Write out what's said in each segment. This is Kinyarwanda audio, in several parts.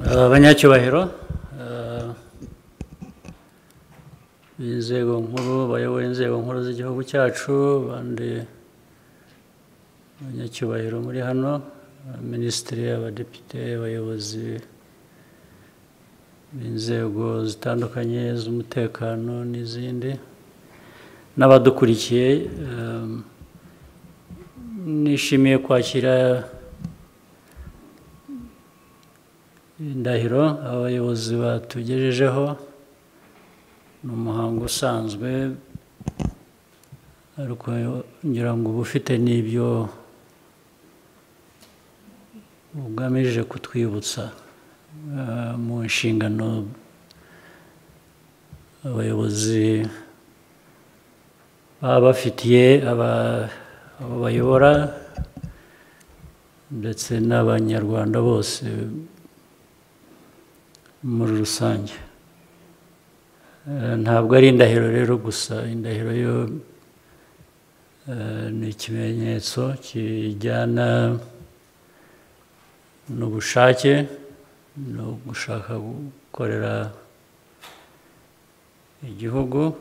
abanyacyubahiro eh, b'inzego nkuru bayoboye inzego nkuru z'igihugu cyacu abandi abanyacyubahiro muri hano minisitiri abadepite abayobozi b'inzego zitandukanye z'umutekano n'izindi n'abadukurikiye eh, nishimiye kwakira indahiro abayobozi batugejejeho ni umuhango usanzwe ariko ngira ngo uba ufite n'ibyo ugamije kutwibutsa eh, mu nshingano abayobozi baba bafitiye aba- abo bayobora ndetse n'abanyarwanda bose muri rusange Eh, ntabwo ari indahiro rero gusa indahiro yo eh, ni ikimenyetso kijyana n'ubushake no gushaka gukorera igihugu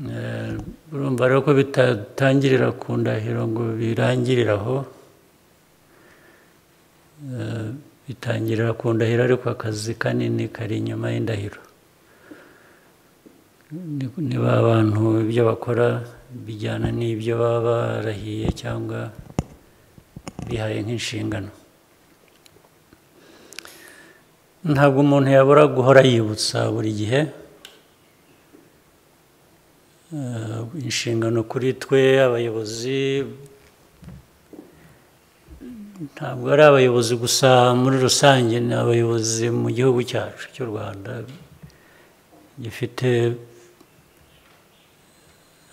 Eh, urumva rero ko bitatangirira ku ndahiro ngo birangirire aho Eh, bitangirira ku ndahiro ariko akazi kanini kari inyuma y'indahiro Ni- niba abantu ibyo bakora bijyana n'ibyo baba barahiye cyangwa bihaye nk'inshingano ntabwo umuntu yabura guhora yibutsa buri gihe Eh, inshingano kuri twe abayobozi ntabwo ari abayobozi gusa muri rusange ni abayobozi mu gihugu cyacu cy'u rwanda gifite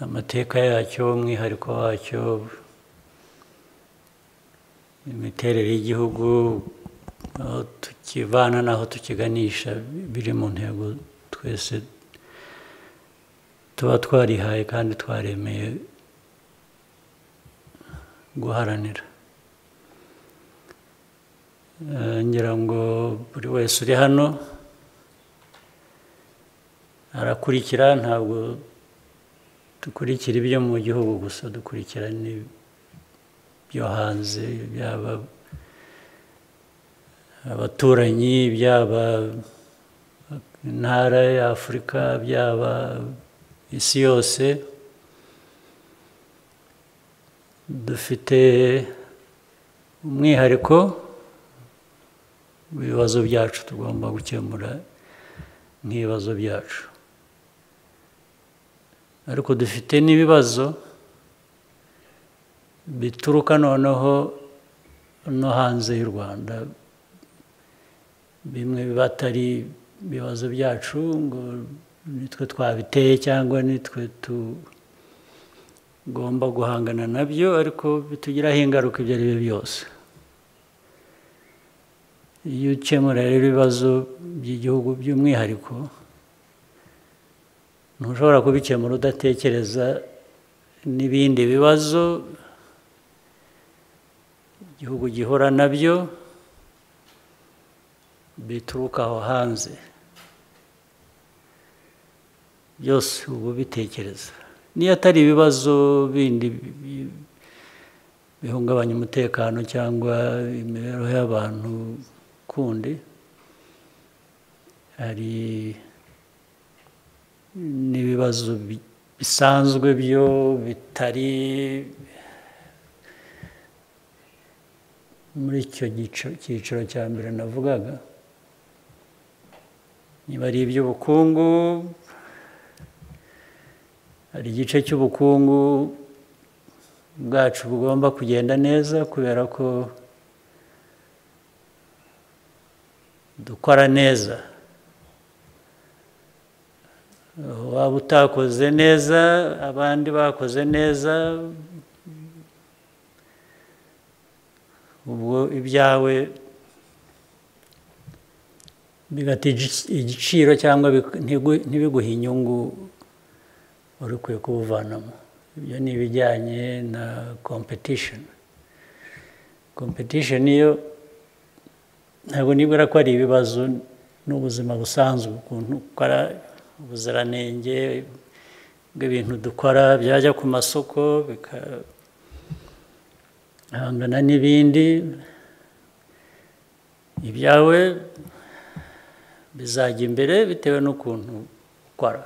amateka yacyo umwihariko wacyo imiterere y'igihugu aho tukivana n'aho tukiganisha biri mu ntego twese tuba twarihaye kandi twaremeye guharanira Eh, ngira ngo buri wese uri hano arakurikira ntabwo dukurikira ibyo mu gihugu gusa dukurikira n'ibyo hanze byaba abaturanyi byaba intara ya afurika byaba isi yose dufite umwihariko w'ibibazo byacu tugomba gukemura nk'ibibazo byacu ariko dufite n'ibibazo bituruka noneho no hanze y'u rwanda bimwe biba atari ibibazo byacu ngo nitwe twabiteye cyangwa nitwe tugomba guhangana nabyo ariko bitugiraho ingaruka ibyo ari byo byose iyo ukemura rero ibibazo by'igihugu by'umwihariko ntushobora kubikemura udatekereza n'ibindi bibazo igihugu gihura nabyo bituruka aho hanze byose uba ubitekereza niyo atari ibibazo bindi bi- bihungabanya umutekano cyangwa imibereho y'abantu kundi hari n'ibibazo bi- bisanzwe byo bitari muri icyo gico- cyiciro cya mbere navugaga niba ari iby'ubukungu hari igice cy'ubukungu bwacu bugomba kugenda neza kubera ko dukora neza Aho waba utakoze neza abandi bakoze neza ubwo ibyawe bigata igic- igiciro cyangwa bik- ntigu- ntibiguhe inyungu wari ukwiye kubuvanamo ibyo ni ibijyanye na competition competition iyo ntabwo nibwira ko ari ibibazo n'ubuzima busanzwe ukuntu ukora ubuziranenge bw'ibintu dukora byajya ku masoko bikahangana n'ibindi ibyawe bizajya imbere bitewe n'ukuntu ukora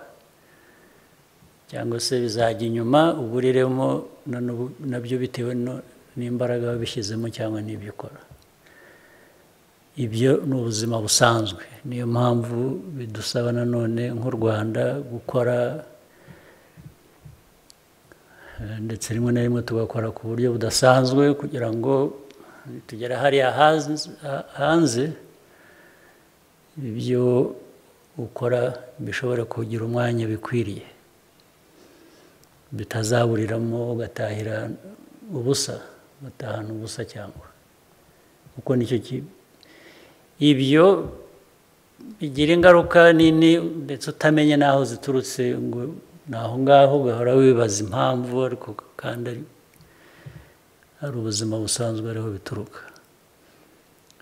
cyangwa se bizajya inyuma uburiremo nabyo bitewe n'imbaraga wabishyizemo cyangwa n'ibyo ukora ibyo ni ubuzima busanzwe niyo mpamvu bidusaba nanone nk'u rwanda gukora ndetse rimwe na rimwe tugakora ku buryo budasanzwe kugira ngo tugere hariya hanze ibyo ukora bishobora kugira umwanya bikwiriye bitazaburiramo ugatahira ubusa ugatahana ubusa cyangwa kuko nicyo ibyo bigira ingaruka nini ndetse utamenye n'aho ziturutse ngo ni aho ngaho ugahora wibaza impamvu ariko kandi ari ubuzima busanzwe ariho bituruka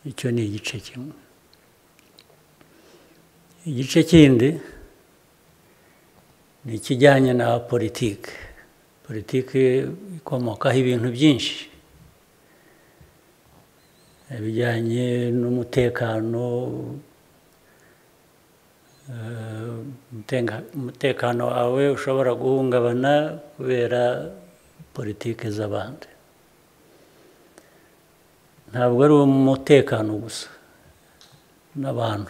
icyo ni igice kimwe igice kindi ni ikijyanye na politiki politiki ikomokaho ibintu byinshi ibijyanye n'umutekano umutekano wawe ushobora guhungabana kubera politiki z'abandi ntabwo ari umutekano gusa n'abantu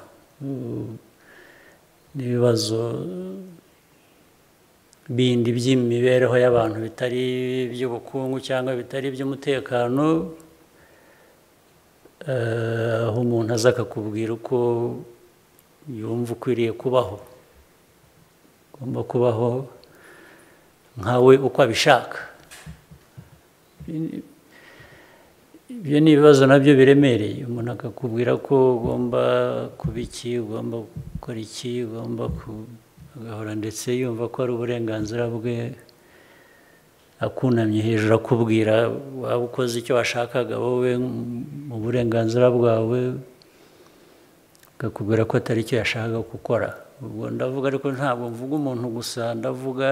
n'ibibazo bindi by'imibereho y'abantu bitari iby'ubukungu cyangwa bitari iby'umutekano aho umuntu aza akakubwira uko yumva ukwiriye kubaho ugomba kubaho nkawe uko abishaka ibyo ni ibibazo nabyo biremereye umuntu akakubwira ko ugomba kuba iki ugomba gukora iki ugomba kugahora ndetse yumva ko ari uburenganzira bwe akunamye hejuru akubwira waba ukoze icyo washakaga wowe mu burenganzira bwawe akakubwira ko atari icyo yashakaga gukora ubwo ndavuga ariko ntabwo mvuga umuntu gusa ndavuga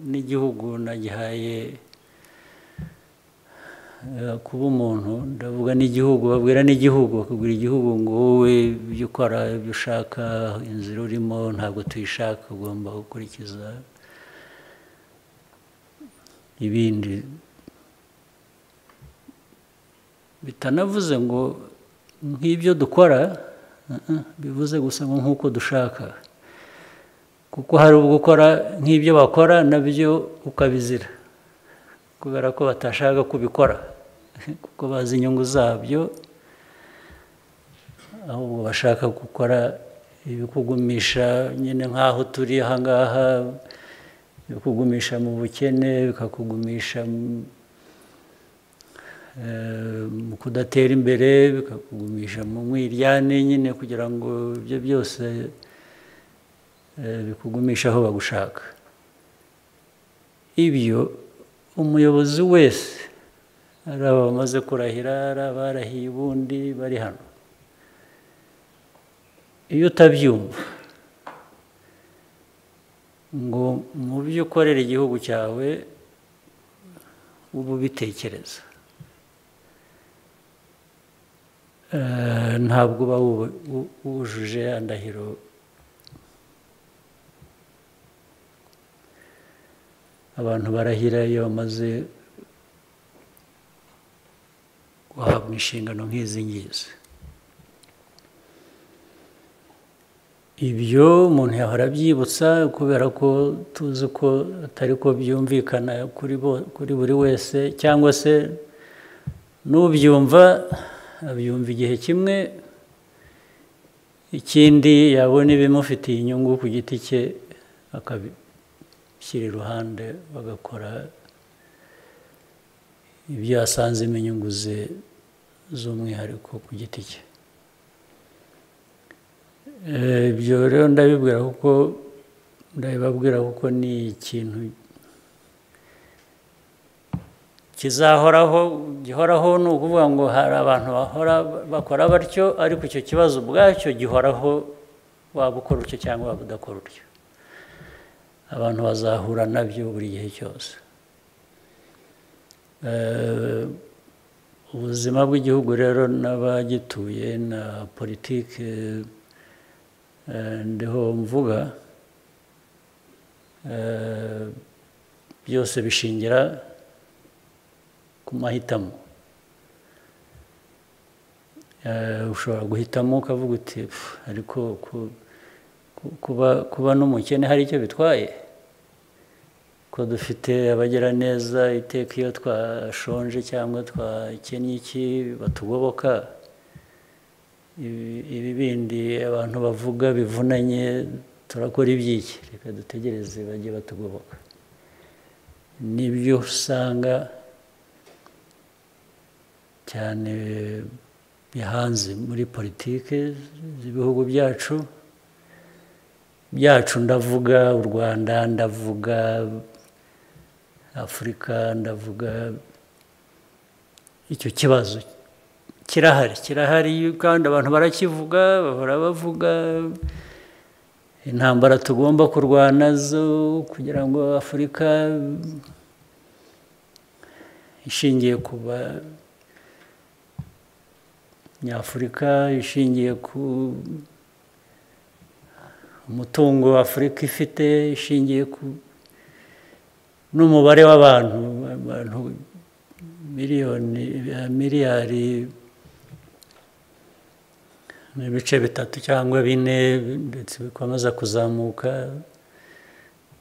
n'igihugu nagihaye kuba umuntu ndavuga n'igihugu babwira n'igihugu bakubwira igihugu ngo wowe ibyo ukora ibyo ushaka inzira urimo ntabwo tuyishaka ugomba gukurikiza ibindi bitanavuze ngo nk'ibyo dukora bivuze gusa ngo nk'uko dushaka kuko hari ubwo ukora nk'ibyo bakora nabyo ukabizira kubera ko batashaka kubikora kuko bazi inyungu zabyo ahubwo bashaka gukora ibikugumisha nyine nk'aho turi ahangaha bikugumisha mu bukene bikakugumisha mu kudatera imbere bikakugumisha mu mwiryane nyine kugira ngo ibyo byose bikugumisha aho bagushaka ibyo umuyobozi wese ari aba bamaze kurahira ari abarahiye ubundi bari hano iyo utabyumva ngo mu byo ukorera igihugu cyawe uba ubitekereza ntabwo uba wujuje andahiro abantu barahira iyo bamaze guhabwa inshingano nk'izi ngizi ibyo umuntu yahora abyibutsa kubera ko tuzi ko atari ko byumvikana kuri buri wese cyangwa se n'ubyumva abyumva igihe kimwe ikindi yabona ibimufitiye inyungu ku giti cye akabishyira iruhande bagakora ibyo yasanzemo inyungu ze z'umwihariko ku giti cye ibyo rero ndabibwira kuko ndabibabwira kuko ni ikintu kizahoraho gihoraho ni ukuvuga ngo hari abantu bahora bakora batyo ariko icyo kibazo ubwacyo gihoraho waba ukora utyo cyangwa waba udakora utyo abantu bazahura nabyo buri gihe cyose ubuzima bw'igihugu rero n'abagituye na politiki ndiho mvuga byose bishingira ku mahitamo ushobora guhitamo ukavuga uti ariko kuba n'umukene hari icyo bitwaye ko dufite abagera neza iteka iyo twashonje cyangwa twakennye iki batugoboka ibi bindi abantu bavuga bivunanye turakora iby'iki reka dutegereze bajye batugoboka nibyo usanga cyane bihanze muri politiki z'ibihugu byacu byacu ndavuga u rwanda ndavuga afurika ndavuga icyo kibazo kirahari kirahari kandi abantu barakivuga bahora bavuga intambara tugomba kurwana zo kugira ngo afurika ishingiye ku nyafurika ishingiye ku umutungo afurika ifite ishingiye ku n'umubare w'abantu abantu miliyoni miliyari ibice bitatu cyangwa bine ndetse bikomeza kuzamuka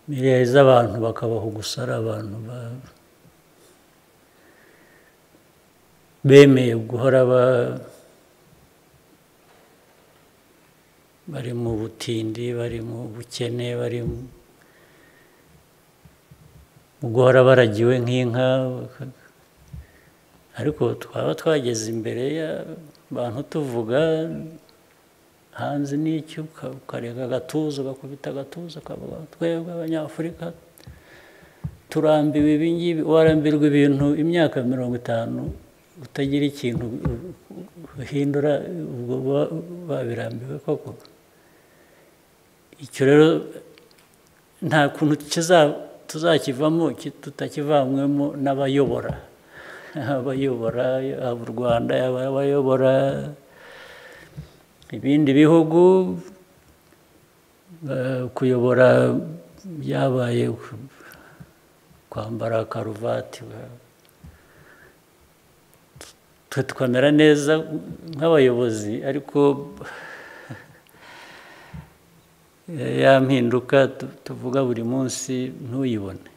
miliyari z'abantu bakabaho gusa ari abantu bemeye guhora ba bari mu butindi bari mu bukene bari mu guhora baragiwe nk'inka ariko twaba twageze imbere y'abantu tuvuga hanze n'icyo ukareka agatuza ugakubita agatuza ukavuga twebwe abanyafurika turambiwe ibingibi warambirwa ibintu imyaka mirongo itanu utagira ikintu uhindura ubwo babirambiwe koko icyo rero nta kuntu tuzakivamo tutakivanyemo n'abayobora abayobora yaba u rwanda yaba abayobora ibindi bihugu kuyobora byabaye kwambara karuvati twe tukamera neza nk'abayobozi ariko ya mpinduka tuvuga buri munsi ntuyibone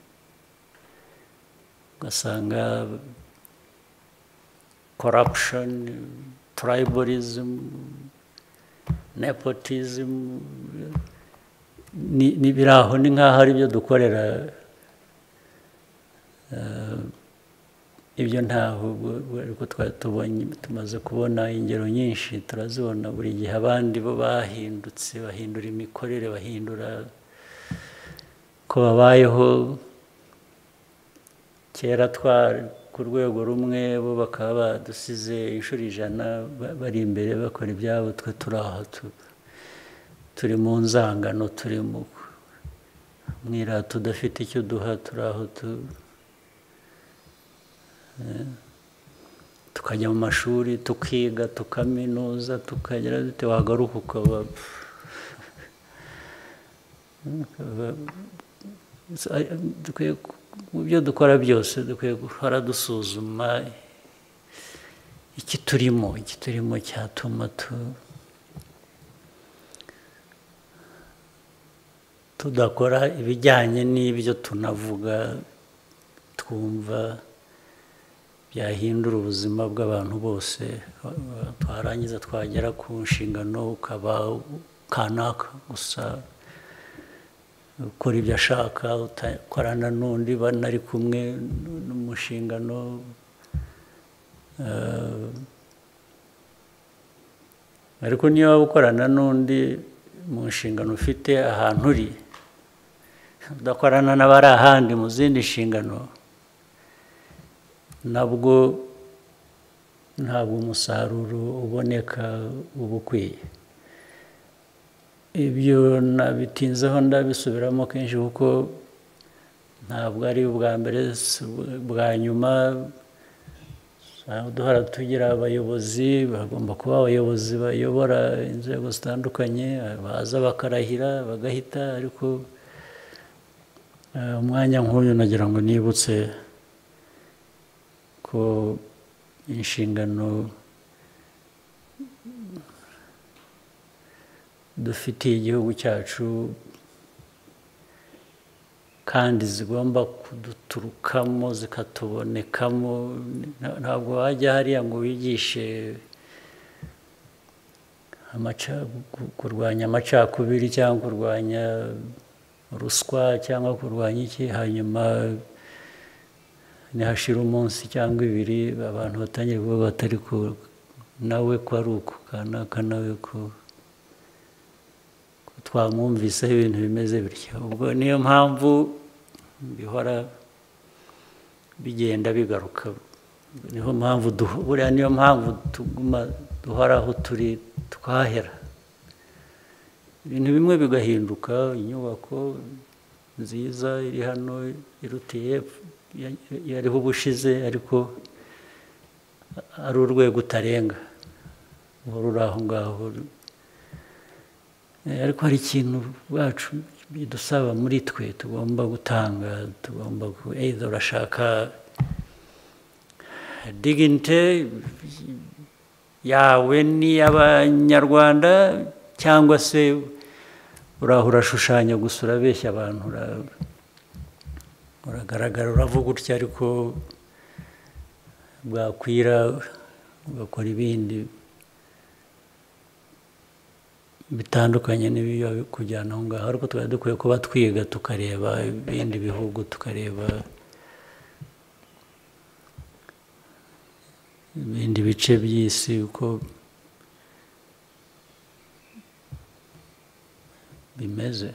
ugasanga corruption tribalism nepotism ni biraho ni nk'aho ari byo dukorera ibyo ntaho ariko twari tubonye tumaze kubona ingero nyinshi turazibona buri gihe abandi bo bahindutse bahindura imikorere bahindura ko babayeho kera twari ku rwego rumwe bo bakaba badusize inshuro ijana bari imbere bakora ibyabo twe turi aho turi mu nzangano turi mu mwirata tudafite icyo duha turi aho tukajya mu mashuri tukiga tukaminuza tukagera dute wagaruka ukaba mu byo dukora byose dukwiye guhora dusuzuma iki turimo iki turimo cyatuma tudakora ibijyanye n'ibyo tunavuga twumva byahindura ubuzima bw'abantu bose twarangiza twagera ku nshingano ukaba kanaka gusa ukora ibyo ashaka utakorana n'undi banari kumwe n'umushingano ariko niyo waba ukorana n'undi mu nshingano ufite ahantu uri udakorana n'abari ahandi mu zindi nshingano nabwo ntabwo umusaruro uboneka uba ukwiye ibyo nabitinzeho ndabisubiramo kenshi kuko ntabwo ari ubwa mbere si ubwa nyuma duhora tugira abayobozi bagomba kuba abayobozi bayobora inzego zitandukanye baza bakarahira bagahita ariko umwanya nk'uyu nagira ngo nibutse ko inshingano dufitiye igihugu cyacu kandi zigomba kuduturukamo zikatubonekamo ntabwo wajya hariya ngo wigishe kurwanya amacakubiri cyangwa kurwanya ruswa cyangwa kurwanya iki hanyuma ntihashire umunsi cyangwa ibiri abantu batangira kuvuga batari ko nawe ko ari uko kanaka nawe ko twamwumviseho ibintu bimeze bityo ubwo niyo mpamvu bihora bigenda bigaruka niyo mpamvu buriya niyo mpamvu tuguma duhora aho turi twahera ibintu bimwe bigahinduka inyubako nziza iri hano irutiye yariho ubushize ariko ari urwego utarenga uri aho ngaho ariko hari ikintu bacu bidusaba muri twe tugomba gutanga tugomba eyida urashaka diginite yawe ni abanyarwanda cyangwa se uraho urashushanya gusa urabeshya abantu uragaragara uravuga utya ariko bwakwira ugakora ibindi bitandukanye n'ibiba kujyana aho ngaho ariko tuba dukwiye kuba twiga tukareba ibindi bihugu tukareba ibindi bice by'isi uko bimeze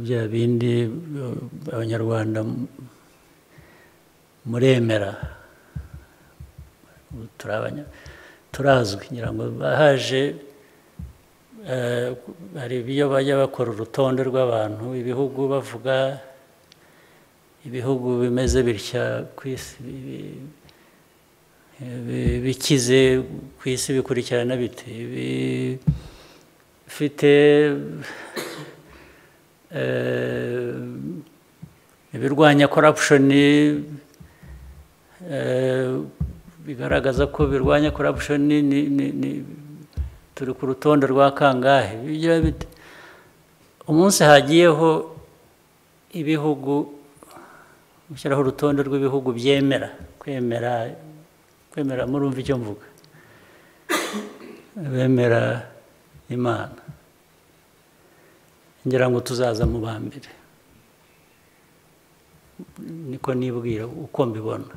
bya bindi abanyarwanda muremera turazwi ngira ngo bahaje hari iyo bajya bakora urutonde rw'abantu ibihugu bavuga ibihugu bimeze bitya ku isi bikize ku isi bikurikirana bite bifite ibirwanya korapushoni bigaragaza ko birwanya korapushoni turi ku rutonde rwa kangahe umunsi hagiyeho ibihugu gushyiraho urutonde rw'ibihugu byemera kwemera kwemera murumva icyo mvuga bemera imana ngira ngo tuzaza mu ba mbere niko nibwira uko mbibona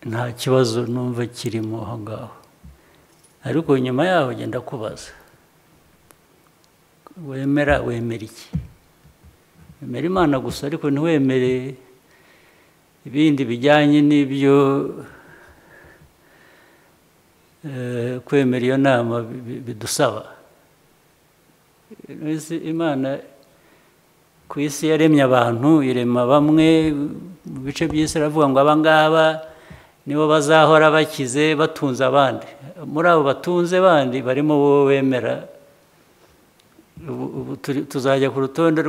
nta kibazo numva kirimo aho ngaho ariko nyuma yaho ugenda kubaza wemera wemera iki wemera imana gusa ariko ntiwemere ibindi bijyanye n'ibyo kwemera iyo nama bidusaba imana ku isi yaremye abantu irema bamwe mu bice by'isi iravuga ngo abangaba nibo bazahora bakize batunze abandi muri abo batunze bandi barimo wowe wemera tuzajya ku rutonde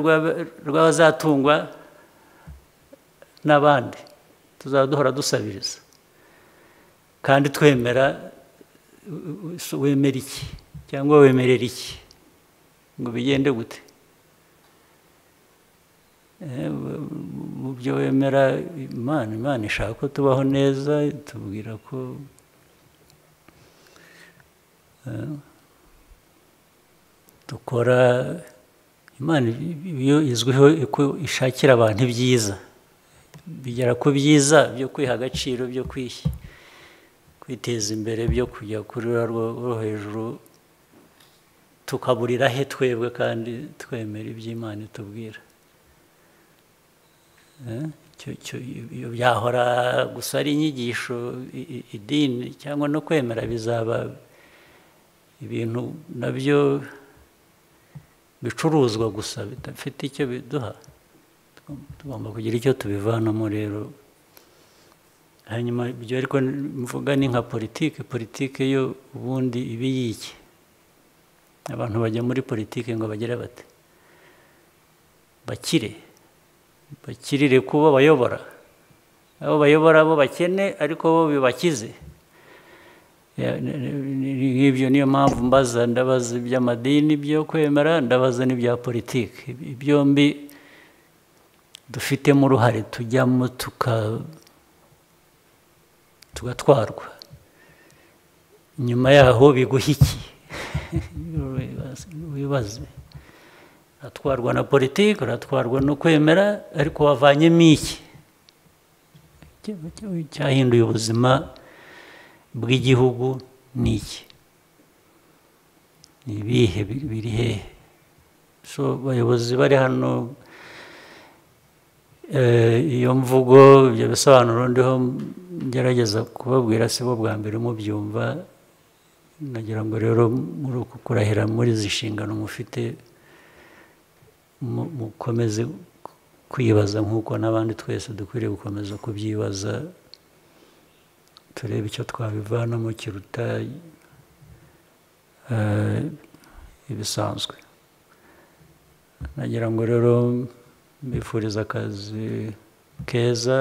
rw'abazatungwa n'abandi tuzaba duhora dusabiriza kandi twemera wemera iki cyangwa wemerera iki ngo bigende gute mu byo wemera imana imana ishaka ko tubaho neza tubwira ko dukora imana iyo izwiho ko ishakira abantu ibyiza bigera ku byiza byo kwiha agaciro byo kwiteza imbere byo kujya kuri rwo hejuru tukaburira he twebwe kandi twemera iby'imana itubwira iyo byahora gusa ari inyigisho idini cyangwa no kwemera bizaba ibintu nabyo bicuruzwa gusa bidafite icyo biduha tugomba kugira icyo tubivanamo rero hanyuma ibyo ariko mvuga ni nka politiki politiki yo ubundi iba iyiki abantu bajya muri politiki ngo bagere bate bakire bakirire kuba bayobora abo bayobora bo bakene ariko bo bibakize nk'ibyo niyo mpamvu mbaza ndabaza iby'amadini byo kwemera ndabaza n'ibya politiki byombi dufitemo uruhare tujyamo tugatwarwa nyuma yaho biguha iki wibaze uratwarwa na politiki uratwarwa no kwemera ariko wavanyemo iki cyahinduye ubuzima bw'igihugu ni iki ni ibihe biri hehe so abayobozi bari hano iyo mvugo ibyo bisobanuro ndiho ngerageza kubabwira si bo bwa mbere mubyumva nagira ngo rero muri uku kurahira muri izi nshingano mufite mukomeze kwibaza nk'uko n'abandi twese dukwiriye gukomeza kubyibaza turebe icyo twabivanamo kiruta ibisanzwe nagira ngo rero mbifuriza akazi keza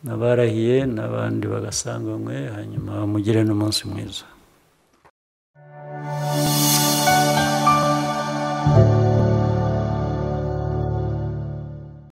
n'abarahiye n'abandi bagasanganywe hanyuma mugire n'umunsi mwiza